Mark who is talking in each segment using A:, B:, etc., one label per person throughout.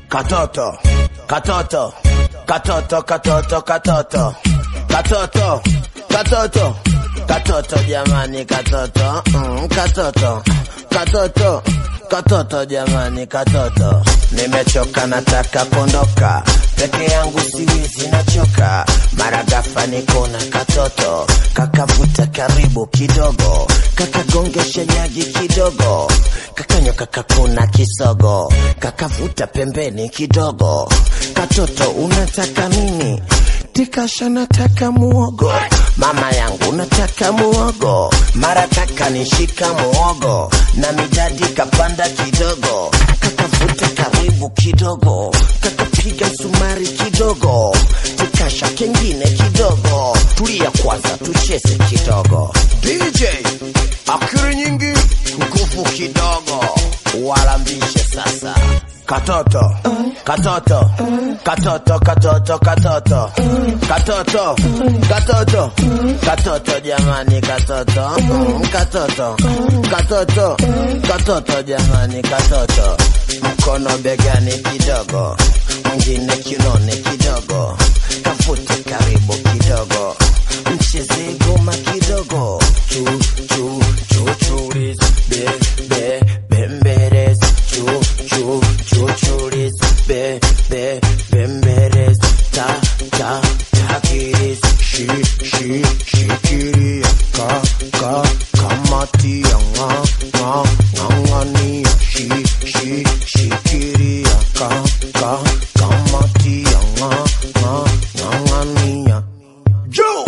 A: Katoto, katoto, katoto, katoto, katoto, katoto, katoto, katoto, jamani, katoto, mm, katoto, katoto, katoto, jamani, katoto. Nimechoka, nataka kuondoka peke yangu, siwezi, nachoka. Mara ghafla nikona katoto kakavuta karibu kidogo, kakagongesha nyagi kidogo, kakanyoka kakuna kisogo, kakavuta pembeni kidogo. Katoto unataka nini? Tikasha nataka muogo, mama yangu nataka muogo, mara kaka nishika muogo na midadi kapanda kidogo, kakavuta karibu kidogo, kakapiga msumari kidogo, tikasha kengine kidogo, tulia kwanza tucheze kidogo. DJ akili nyingi, nguvu kidogo, walambishe sasa. Katoto, katoto, katoto, katoto, katoto, katoto, katoto, katoto, jamani, katoto, mm, katoto, katoto, katoto, jamani, katoto, mkono begani kidogo, mwingine kinone kidogo, kafute karibu kidogo, mcheze goma kidogo, chu chu chu churis, be be bemberes, chu chu chu churis, be be bemberes, ta ta takiris, shi shi shikiri, ka ka kamati, nga nga ngangani, shi shi shikiri, ka ka kamati, nga nga ngangani. Joe.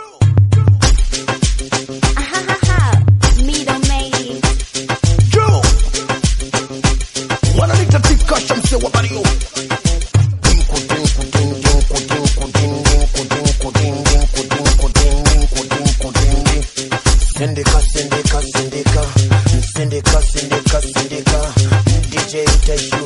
B: Me don't make
A: Joe. Wananiita tikasha mse wa Mario. Dinku, dinku, din, dinku, dinku, din, dinku, dinku, din, dinku, dinku, din, dinku, dinku, din, din. Sindika, sindika, sindika. Sindika, sindika, sindika. DJ utashu